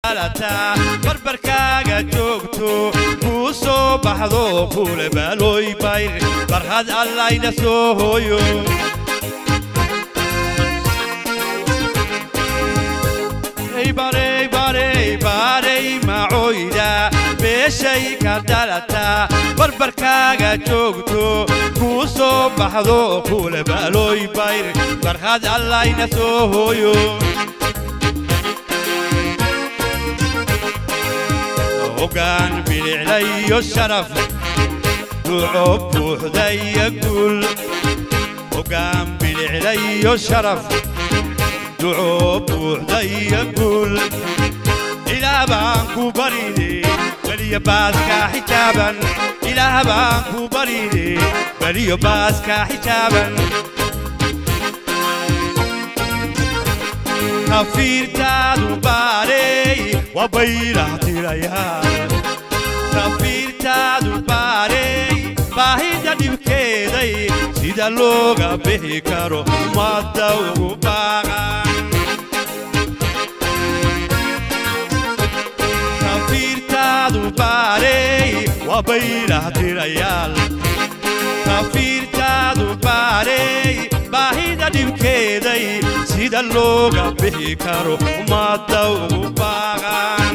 alataa barbarkaaga joogto kuu soo baxdo kuule baalooy bayr barhad allayna soo hooyo barey barey barey macoyda beeshay ka dhalataa barbarkaaga joogto kuu soo baxdo kuule baalooy bayr barhad allayna soo hooyo hoggaan biliclayo sharaf duco buuxdaya guul hoggaan biliclayo sharaf duco buuxdaya guul ilaah baan ku barine beliyo baaska xijaaban ilaah baan ku barine beliyo baaska xijaaban kafiirtaadu baarey waa baylah tirayaal kafiirtaadu baarey baahida dhibkeeday sida looga bixi karo ummadda ugu baaqan kafiirtaadu baarey waa baylah tirayaal kafiirtaadu baarey baahida dhibkeeday sida looga bixi karo ummadda ugu baaqan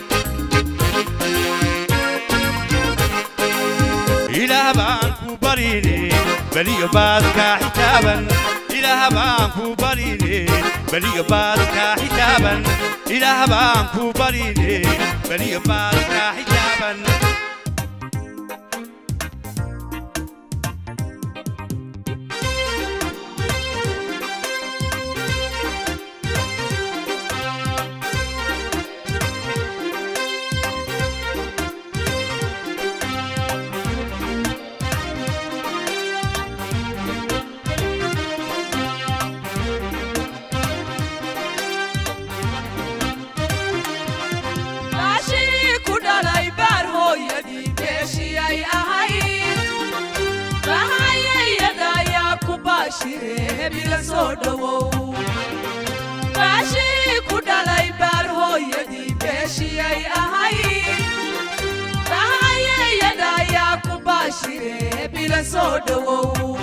ilaah baan ku barine beliyo baadka xijaaban ilaah baan ku barine beliyo baadka xijaaban ilaah baan ku barine beliyo baadka xijaaban baashii ku dhalay baar hooyadii beeshiyay ahayd bahayayada ayaa ku baashire hebila soo dhowow baashii ku dhalay baar hooyadii beeshiyay ahayd bahayayada ayaa ku baashire hebila soo dhowow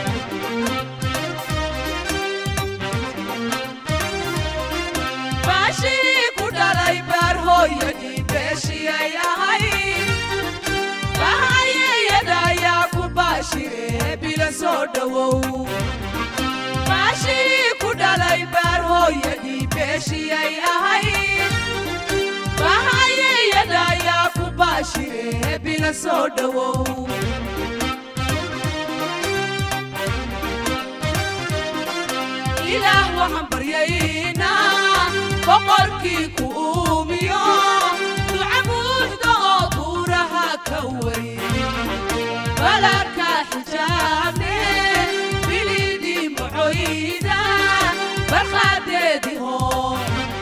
baashii ku dhalay baar hooyadii beeshiyay ahayd bahayayada ayaa ku baashire bila soo dhowow baashii ku dhalay baar hooyadii beeshiyay ahayd bahayayada ayaa ku baashire bila soo dhowow ilaah waxaan baryaynaa boqorkii ku uumiyo duca buuxda oo buuraha ka weyn balarka xijaabne bilidii mucoyda barqaadeedii hoo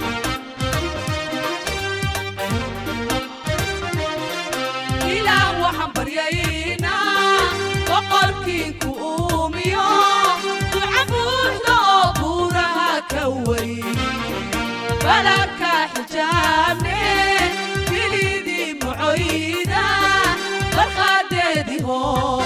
ilaah waxaan baryaynaa boqorkii ku uumiyo duca buuxda oo buuraha ka weyn balarka xijaabne bilidii mucoyda barqaadeedii hoo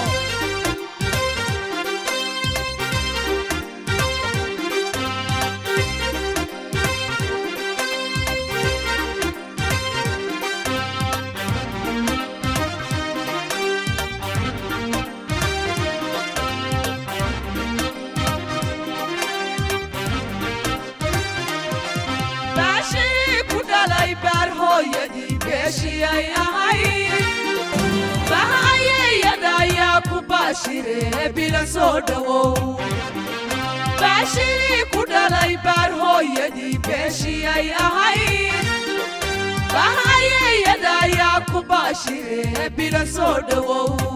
baashii ku dhalay baar hooyadii beeshiyay ahayd bahayayada ayaa ku baashire bila soo dhowow baashii ku dhalay baar hooyadii beeshiyay ahayd bahayayada ayaa ku baashire bila soo dhowow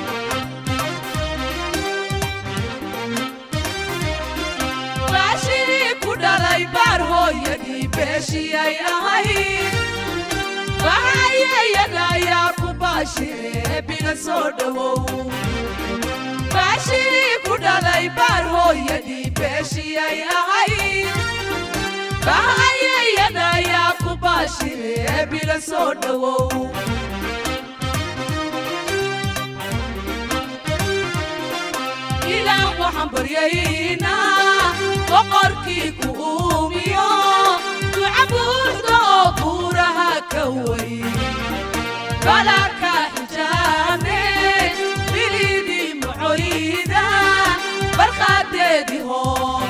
baashii ku dhalay baar hooyadii beeshiyay ahayd bahayayada ayaa ku baashire bila soo dhowow baashii ku dhalay baar hooyadii beeshiyay ahayd bahayayada ayaa ku baashire bila soo dhowow ilaah waxaan baryaynaa boqorkii ku uumiyo duca buuxda oo buuraha ka weyn balaka xijaane bilidii macoyda barqaadeedii hoo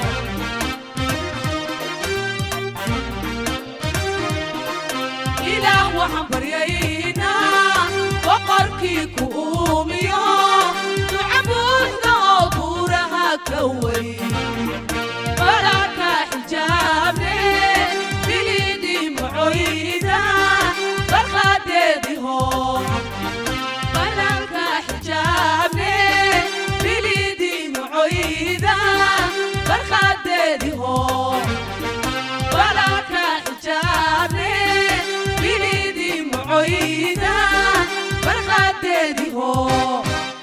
ilaah waxaan baryaynaa boqorkii ku uumiyo duca buuxda oo buuraha ka weyn balaka xijaabne bilidii macoyda barqaadeedii hoo balaka xijaabne bilidii macoyda barqaadeedii hoo balaka xijaabne bilidii macoyda barqaadeedii hoo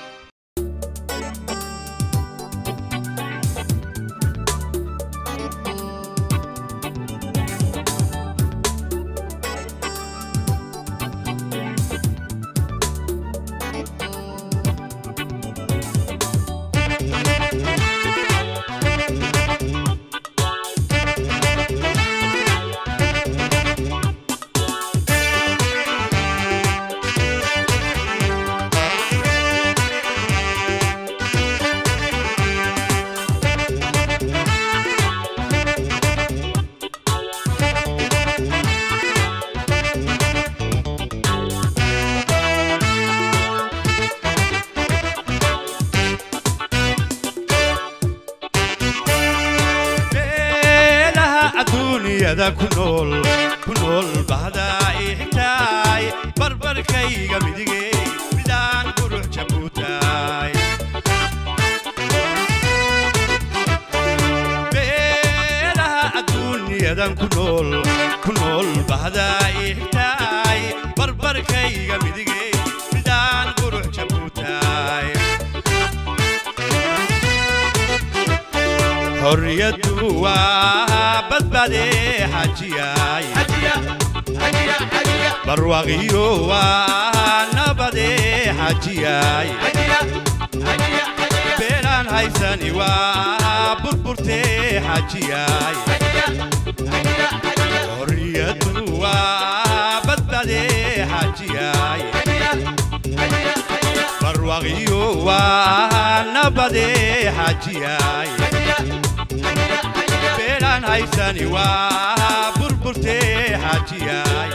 meelaha adduunyada ku nool ku nool bahdaa ii xigtaay barbarkayga midigey midaan qurux jabuutaay meelaha adduunyadan ku nool ku nool bahdaa ii xigtaay barbarkayga midigey midaan qurux jabuutaay xorriyaddu waa badbaade xajiyay barwaqiyo waa nabade xajiyay beelaan haysani waa burburte xajiyay xorriyaddu waa badbaade xajiyay barwaqiyo waa nabade xajiyay beelaan haysani waa burburte xajiyay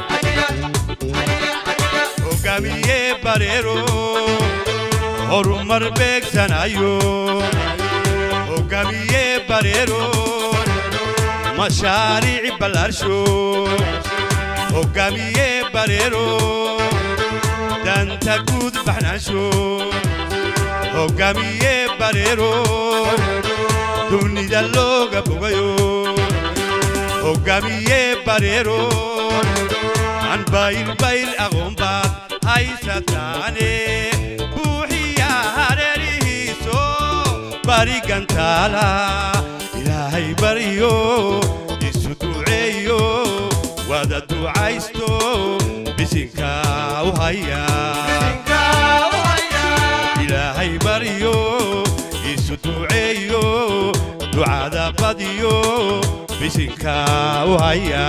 hogaamiye bareero horumar beegsanayo hogaamiye bareero mashaariic ballaarsho hogaamiye bareero danta guud baxnaansho hogaamiye bareero dunida looga bogayo hogaamiye bareero aan baylbayl aqoonbaad haysataane buuxiya hareerihiiso barigantaala ilaahay baryo isu duceeyo wada ducaysto bisinka u haya ilaahay baryo isu duceeyo ducada badiyo bisinka u haya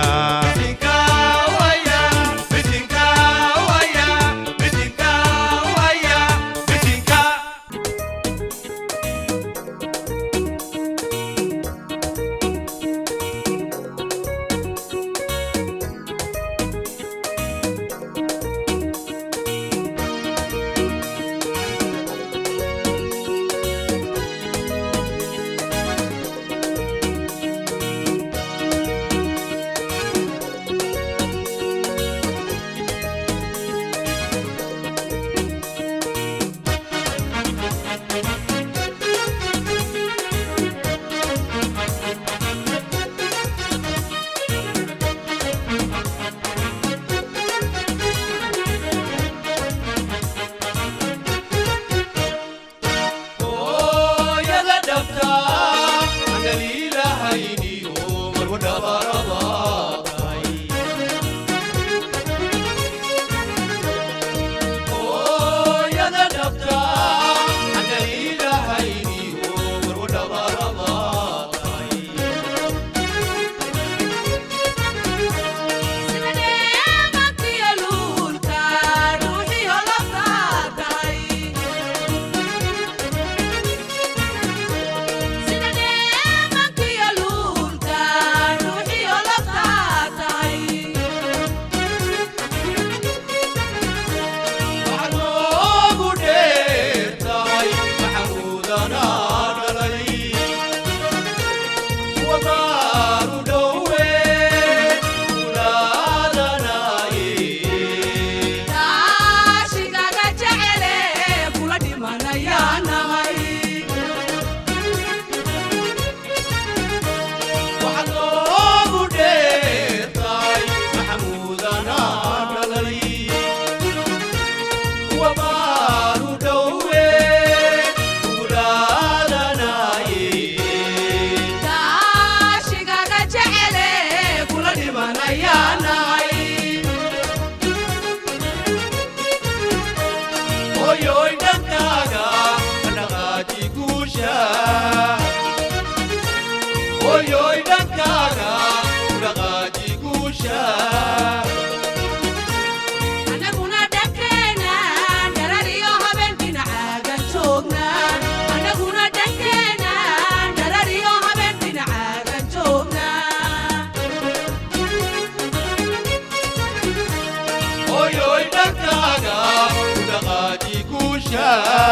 dhankaaga u dhaqaaji guusha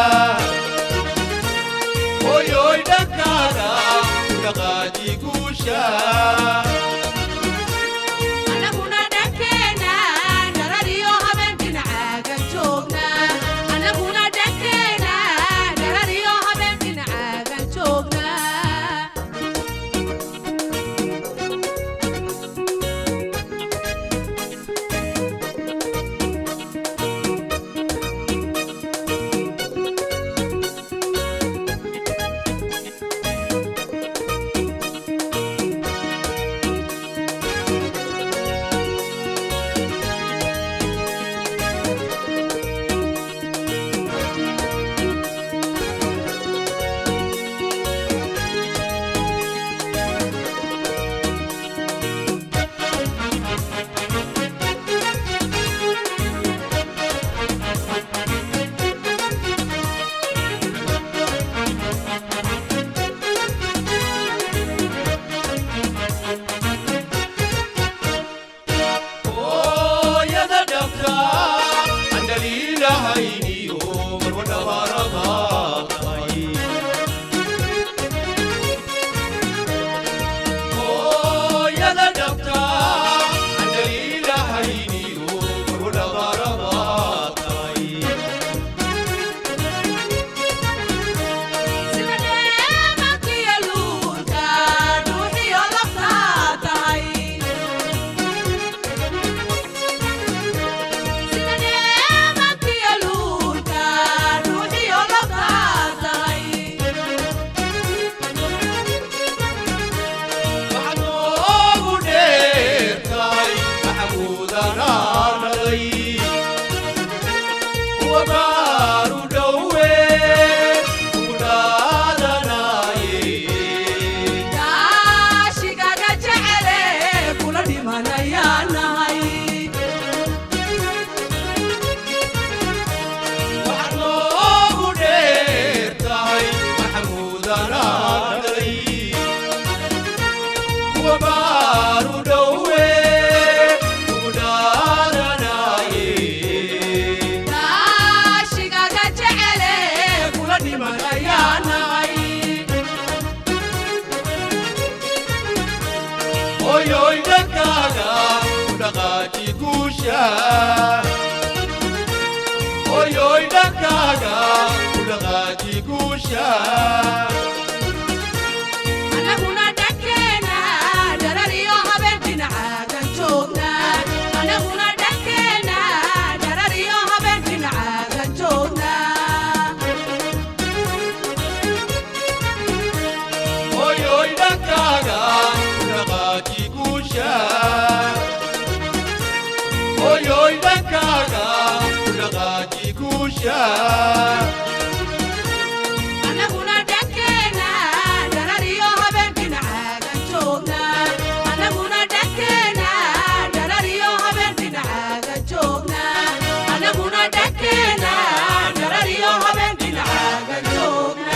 hoyoy dhankaaga u dhaqaaji guusha anaguna dhankeena dharariyo habeen dhinacaaga joogna anaguna dhankeena dharariyo habeen dhinacaaga joogna hooyada dhabta aan dhaliilahayniyo marwa dhabaarabaad tahay hooyada dhabta aan dhaliilahayniyo marwa dhabaarabaad tahay sida dheemankiyo luulka dhuuxiyo laftaa tahay sida dheemankiyo luulka dhuuxiyo laftaa tahay waxaad noogu dheertahay maxamuudanaa dhalay kuwa baaru dhowe ugu dhaadanaaye daashigaga jecele kula dhimanayaa nahay waxaad noogu dheertahay maxamuudanaa dhalay kuwa baaru dhowe ugu dhaadanaaye daashigaga jecele kula dhimanayaa nahay hoyoy dhankaaga u dhaqaaji guusha hoyoy dhankaaga u dhaqaaji guusha anaguna dhankeena dharariyo habeen dhinacaaga joogna anaguna dhankeena dharariyo habeen dhinacaaga joogna hoyoy dhankaaga u dhaqaaji guusha hoyoy dhankaaga u dhaqaaji guusha anaguna dhankeena dharariyo habeen dhinacaaga joogna anaguna dhankeena dharariyo habeen dhinacaaga joogna anaguna dhankeena dharariyo habeen dhinacaaga joogna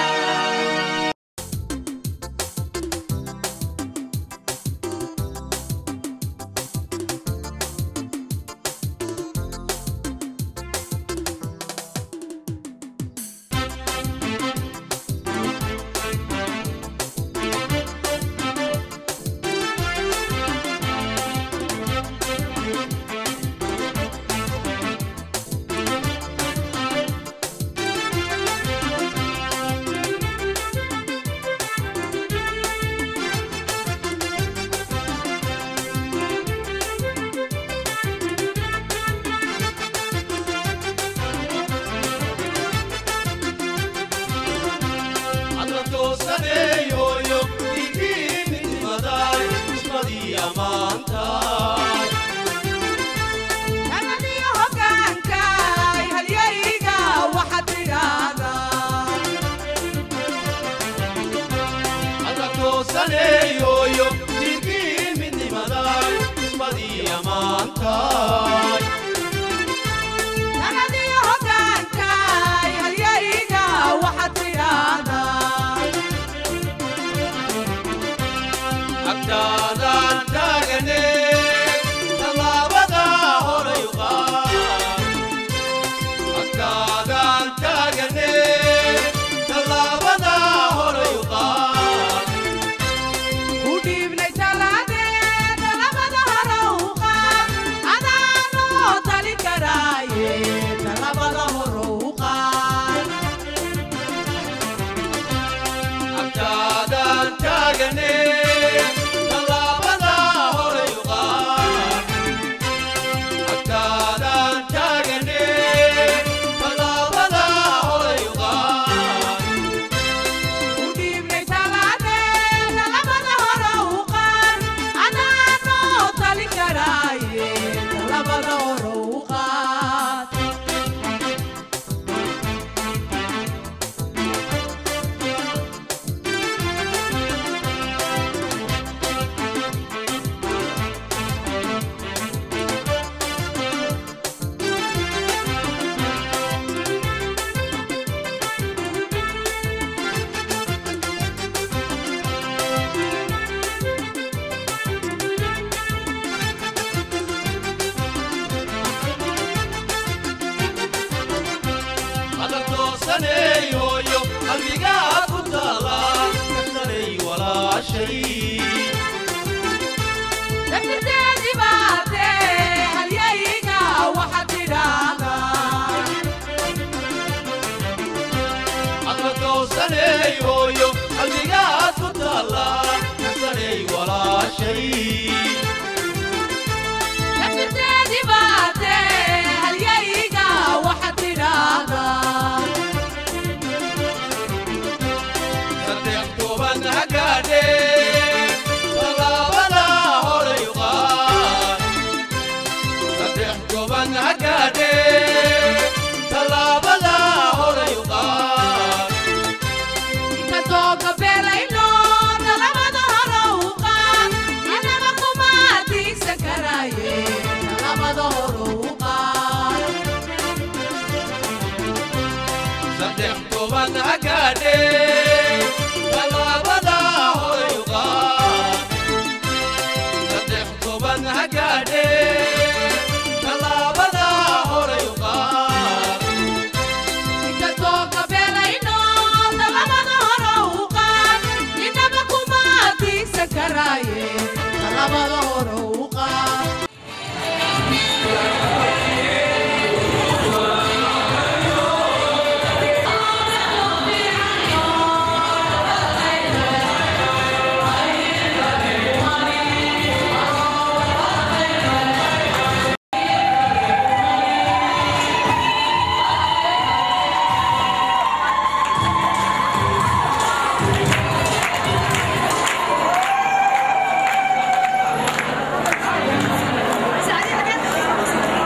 adla toosaneeyoyo digii midnimaday ismadii ammaantaay Nabadiyo hoggaanka halyayga waxaad tidhaahdaa adla toosaneeyoyo digii midnimaday ismadii ammaantaay Nabadiyo hoggaanka halyayga waxaad tidhaahdaa agtaadaan taagane talabada hore u qaad adag toosaneeyoyo qalbigaa ku taala kastanay walaashay dafirteedii baatee halyayga waxaad tidhaahdaa adag toosaneeyoyo qalbigaa ku taala kastanay walaashay dafirteedii baatee halyayga waxaad tidhaahdaa saddex toban hagaadhe tallaabada horay qaad saddex toban hagaadhe tallaabada horay qaad inkastoo gabeelayno talabada hore u qaad anaba kuma tiigsan karaaye talabada hore u qaad saddex toban hagaadhe tallaabada horay qaad saddex toban hagaadhe tallaabada horay qaad inkastoo gabeelayno talabada hore u qaad inaba kuma tiigsan karaaye talabada hore u qaad سعيد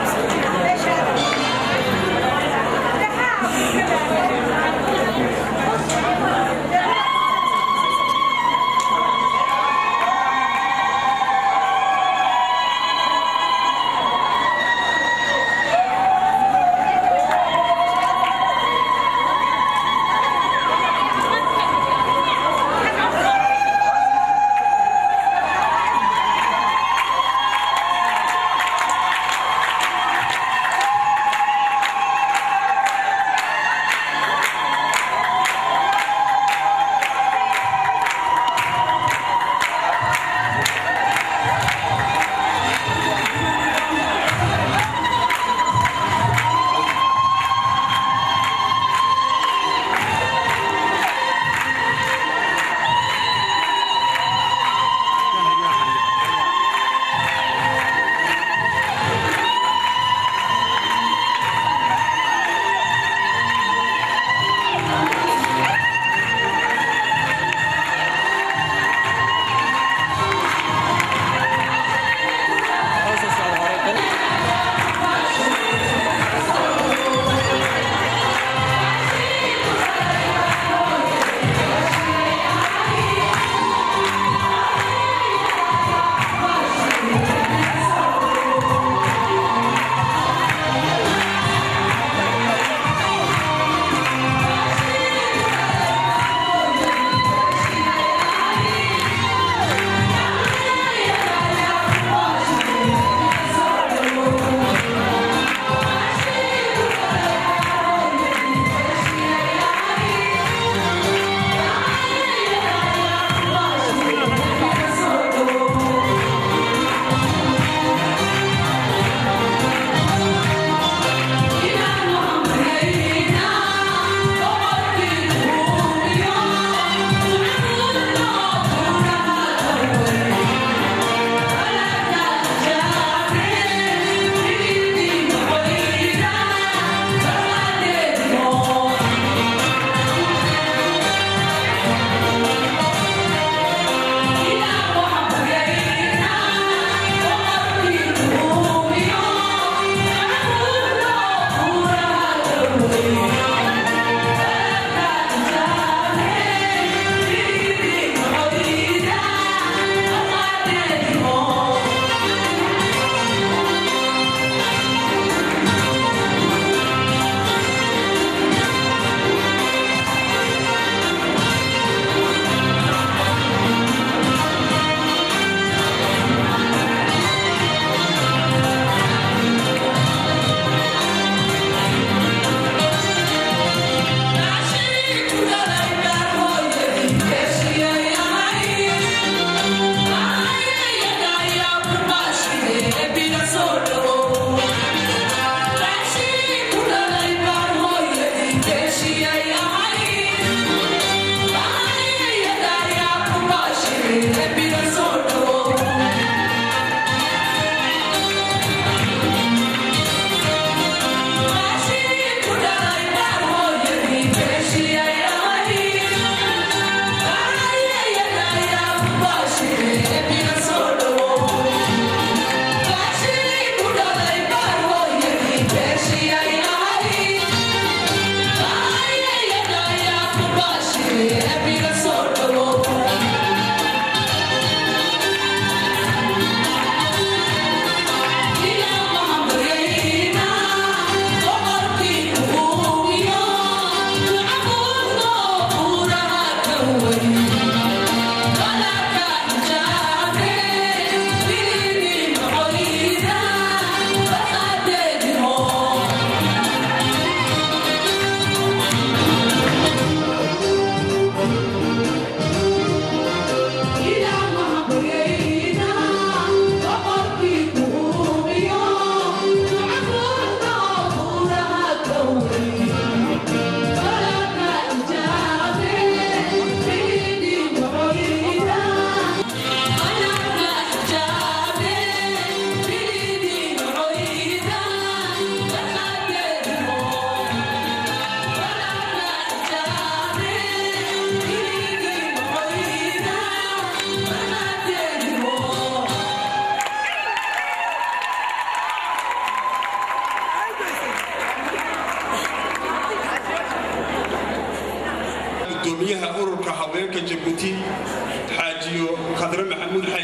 gudoomiyaha ururka haweenka jabuuti xaajiyo khadre maxamuud xay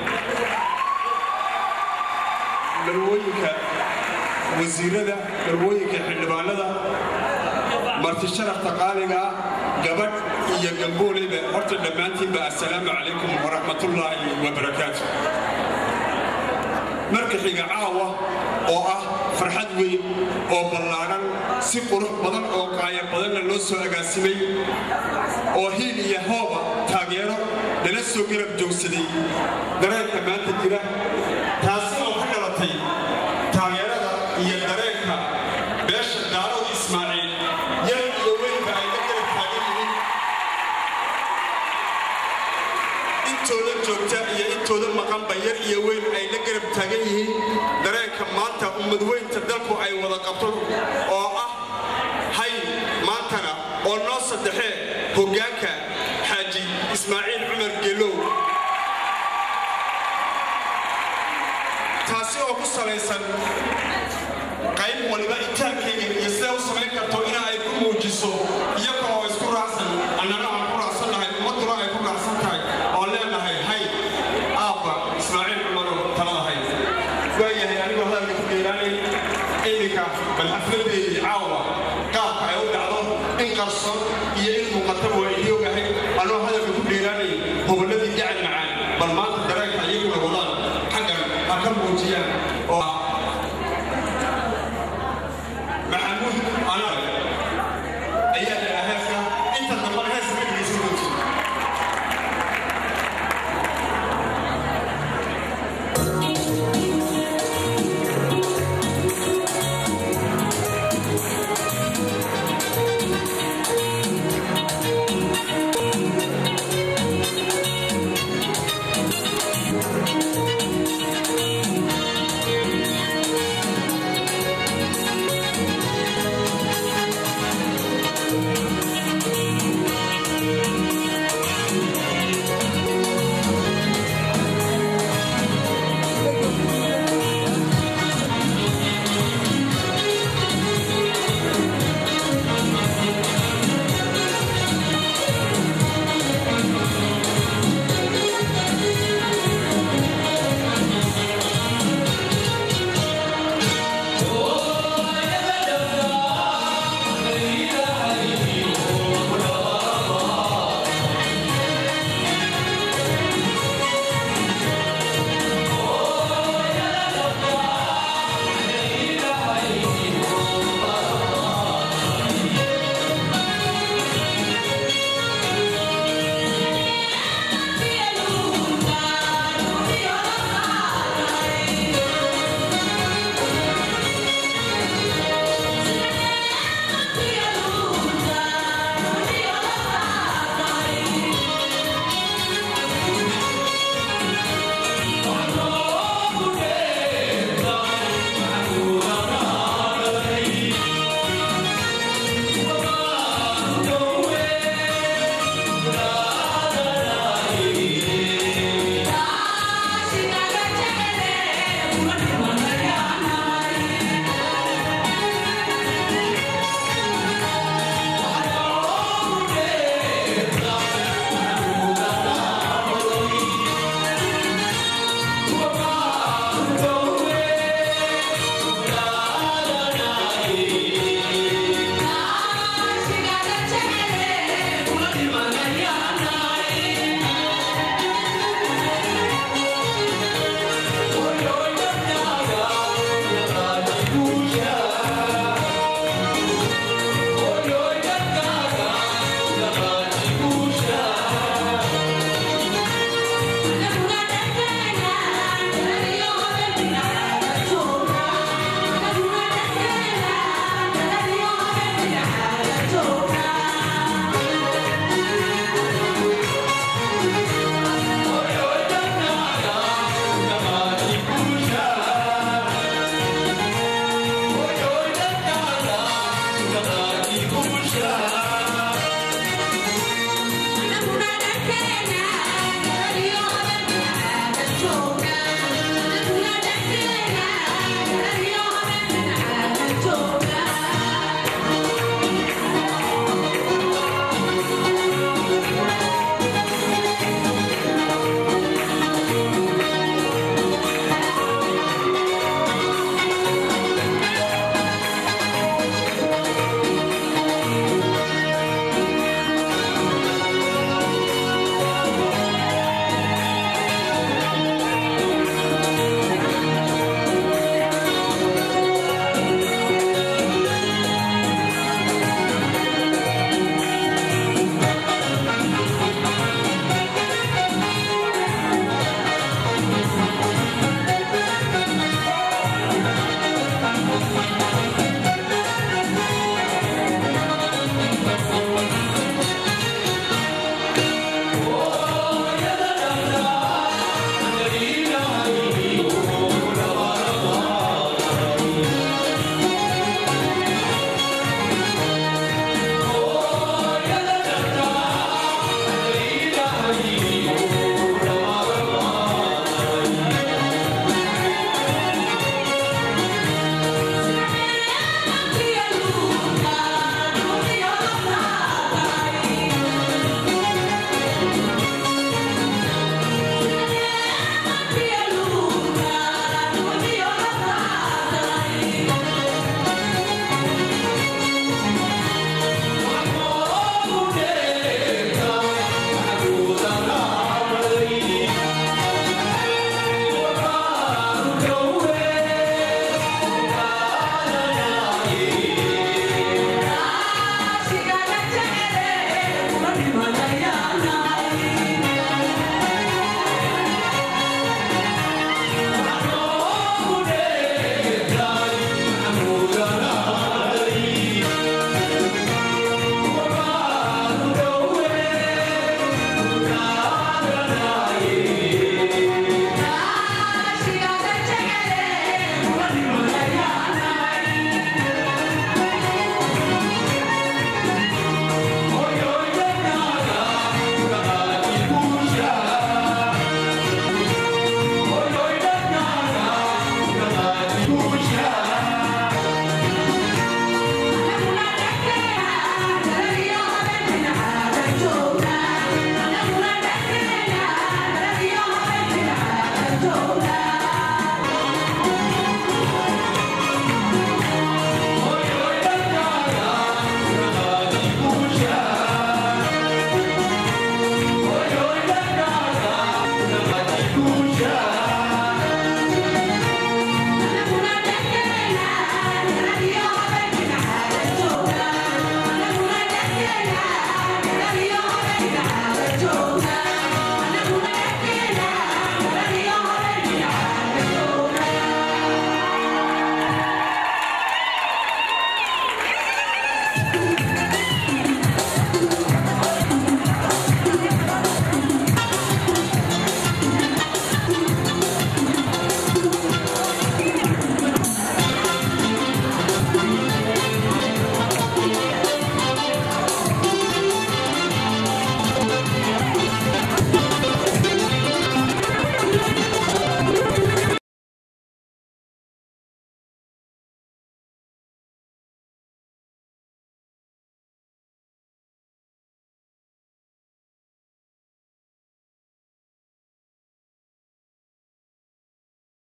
dharwooyinka wasiirada dharwooyinka xildhibaanada marti sharafta qaaliga ah gabadh iyo gambooleyba horta dhammaantiinba assalaamu calaykum waraxmatullaahi wabarakaatu marka xiga caawa oo ah farxad weyn oo ballaadhan si qurux badan oo qaaya badanna loo soo agaasimay oo hiil iyo hooba taageero lala soo garab joogsaday dareenka maanta jira taasi oo ka dhalatay taageerada iyo dareenka beesha daarood ismaaciil yar iyo weynba ay la garab taagan yihiin intooda joogta iyo intooda maqanba yar iyo weyn ay la garab taagan yihiin dareenka maanta ummadweynta dalku ay wada qabto oo ah hay maantana oo noo saddexee hoggaanka xaaji ismaaciil cumar gelow taasi oo ku salaysan qayb waliba itaalkayga iyo siday u samayn karto ina ay ku muujiso iyaga oo isku raacsan annana aan ku raacsan nahay ummadduna ay ku raacsan tahay oo leenahay hay aabba ismaaciil cumarow talada hay waayahay anigoo hadalka ku dheeraanay iminka bal xafladeedii caawa qaabka ay u dhacdo in qarson iyo in muuqataba waa idii ogahay anoo hadalka ku dheeraanay gobolladii gacan macaan bal maanta dareenka iyaguna wadaan xaggan ha ka muujiyaan